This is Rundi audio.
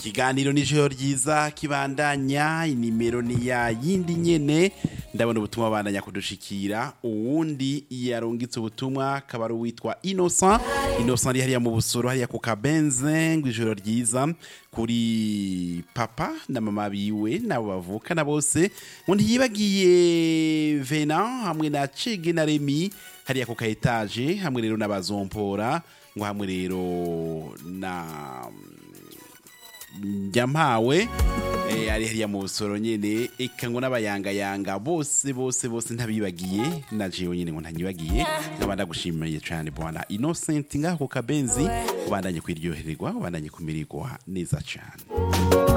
ikiganiro nijoro ryiza kibandanya inimero ni ya yindi nyene ndabona ubutumwa bandanya kudushikira uwundi yarungitse ubutumwa akaba ari uwitwa Innocent Innocent ari hariya mu busoro hariya ku kabenze ngo ijoro ryiza kuri papa na mama biwe nabo bavukana bose ngo ntiyibagiye Vena hamwe na Cege na Remy hariya ku kaetaje hamwe rero n'abazompora ngo hamwe rero na nyampawe eh, ari hariya mu busoro nyene eka ngo n'abayangayanga bose bose bose ntabibagiye na jewe nyene ngo ntanyibagiye nkaba ndagushimiye cane bwana Innocent ngaho ku kabenzi ubandanye kwiryohererwa ubandanye kumirirwa neza cane